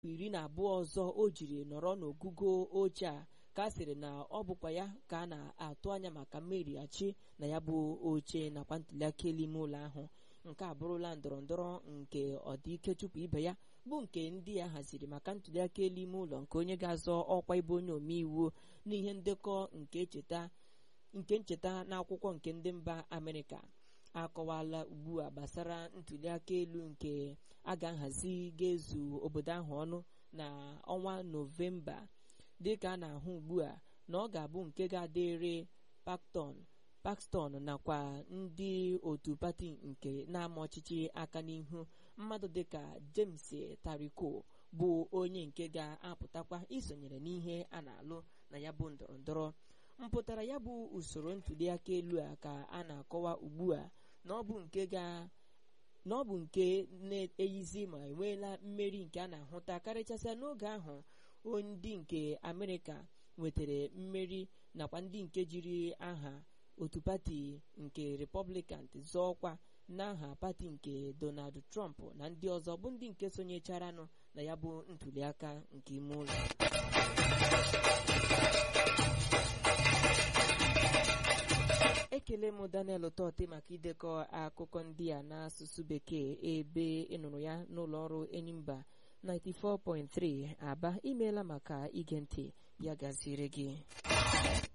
iri na abụọ ọzọ o jiri nọrọ n'ogugo oche a ka a sịrị na ọ bụkwa ya ka a na-atụ anya maka mmerighachi na ya bụ oche nakwa ntuliaka elu ime ụlọ ahụ nke a bụrụla ndọrọ ndọrọ nke ọdịike tupu ibe ya bụ nke ndị ya haziri maka ntuliaka elu ime ụlọ nke onye ga-azọ ọkwa ịbụ onye omeiwu n'ihe ndekọ nke ncheta nke ncheta n'akwụkwọ nke ndị mba amerịka akọwala ugbu a gbasara ntuliaka elu nke a ga-ahazi ga-ezu obodo ahụ ọnụ na ọnwa nọvemba dịka a na-ahụ ugbu a na ọ ga-abụ nke ga-adịrị Paxton Paxton nakwa ndị otu pati nke na-ama ọchịchị aka n'ihu mmadụ dịka James Tariko bụ onye nke ga-apụtakwa isonyere n'ihe a na-alụ na ya bụ ndọrọ ndọrọ mpụtara ya bụ usoro ntuliaka elu a ka a na-akọwa ugbu a na ọ bụ nke ga na ọ bụ nke na-eyizi ma enweela mmeri nke a na-ahụta karịchasịa n'oge ahụ ndị nke Amerịka nwetara mmeri nakwa ndị nke jiri aha otu pati nke Republican zọọ ọkwa n'aha pati nke Donald Trump na ndị ọzọ bụ ndị nke sonyecharanụ na ya bụ ntuliaka nke ime ụlọ ekele m Daniel Tọte maka idekọ akụkọ ndị a n'asụsụ bekee ebe ịnụrụ ya n'ụlọ ọrụ Enyimba 94.3 Aba imeela maka ige ntị ya gaziere gị